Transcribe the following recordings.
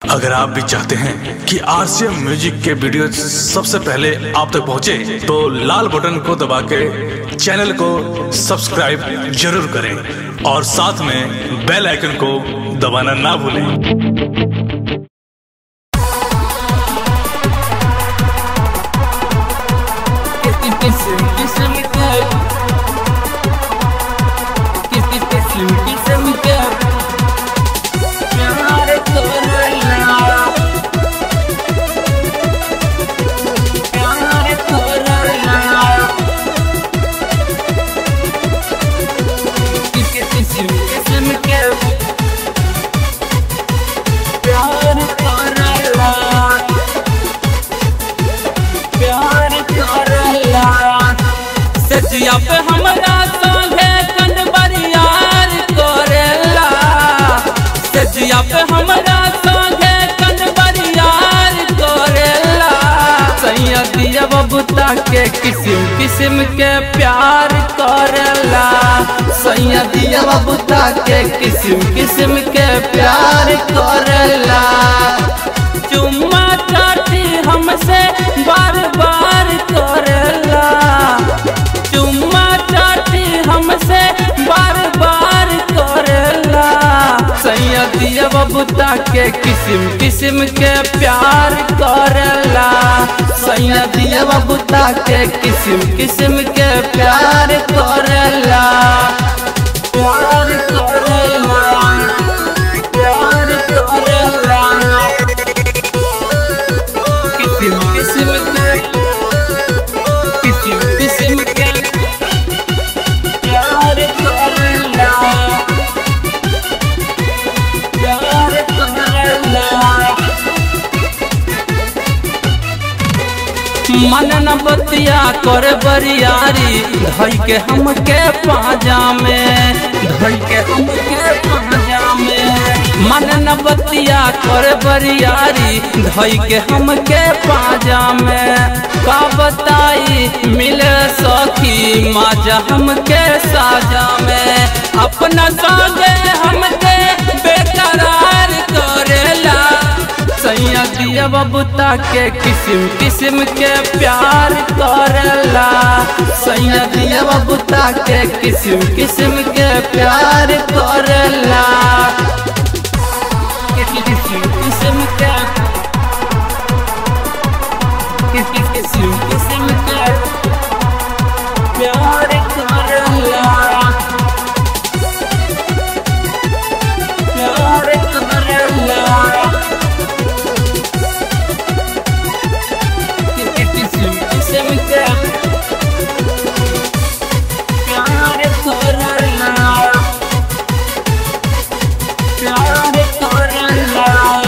अगर आप भी चाहते हैं कि आरसीएम म्यूजिक के वीडियो सबसे पहले आप तक पहुंचे, तो लाल बटन को दबा के चैनल को सब्सक्राइब जरूर करें और साथ में बेल आइकन को दबाना ना भूलें प्यार करला प्यार करला सजिया पे हमरा संगे कंडबरियार करेला सजिया पे हमरा संगे कंडबरियार करेला सैया दिया बबूता के किस्म किस्म के प्यार करेला सैया दिया बबूता के किस्म किस्म के प्यार करेला चुम्मा चाटी हमसे बार बार करेला चुम्मा चाटी हमसे बार बार करेला सैया दिया बबूता के किस्म किस्म के प्यार करेला सैया दिया बबूता के किस्म किस्म के प्यार करेला प्यार करेला प्यार करेला किस्म किस्म के किस्म किस्म के प्यार करला प्यार करला मन न बतिया कर बरियारी धई के हमके पाजा में धई के हमके पाजा में मन न बतिया कर बरियारी धई के हमके पाजा में का बताई मिले सखी माजा हमके साजा में अपना सागे हमके बेकरार करेला सैया दिया बबूता के किस्म किस्म के प्यार करेला सैया दिया बबूता के किस्म किस्म के प्यार करेला किस्म किस्म के किस्म किस्म के प्यार करेला प्यार करेला किस्म किस्म के प्यार करला प्यार करला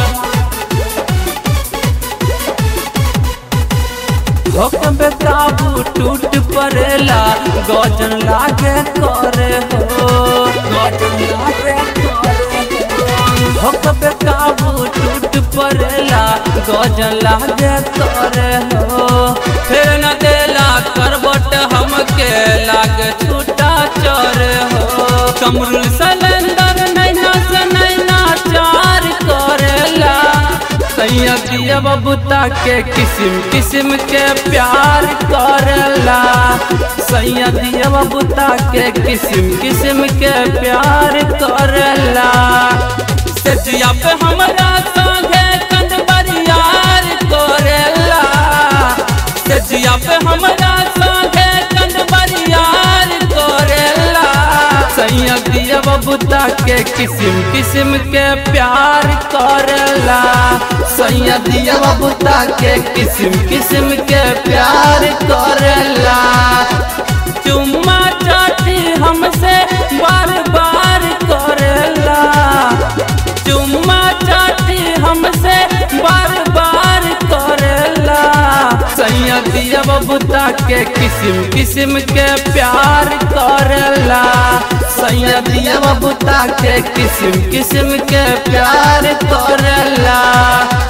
हुक्म बेकाबू टूट पड़ेला गजन लागे करे हो गजन लागे करे हो हुक्म बेकाबू टूट पड़ेला गजन लागे करे हो फिर न देला करबट हमके लागे छूटा चर हो कमरुल सलेंदर नैना से नैना चार करेला सैया दिया बबूता के किस्म किस्म के प्यार करेला सैया दिया बबूता के किस्म किस्म के प्यार करेला सजिया पे हमरा संगे कंदबरियार करेला सजिया पे हमरा संगे कंदबरियार करेला सैया दिया बबूता के किस्म किस्म के प्यार करेला सैया दिया बबूता के किस्म किस्म के प्यार करेला चुम्मा चाटी हमसे बार बार करेला चुम्मा चाटी हमसे बार बार करेला सैया दिया बबूता के किस्म किस्म के प्यार करेला सैया दिया बबूता के किस्म किस्म के प्यार करेला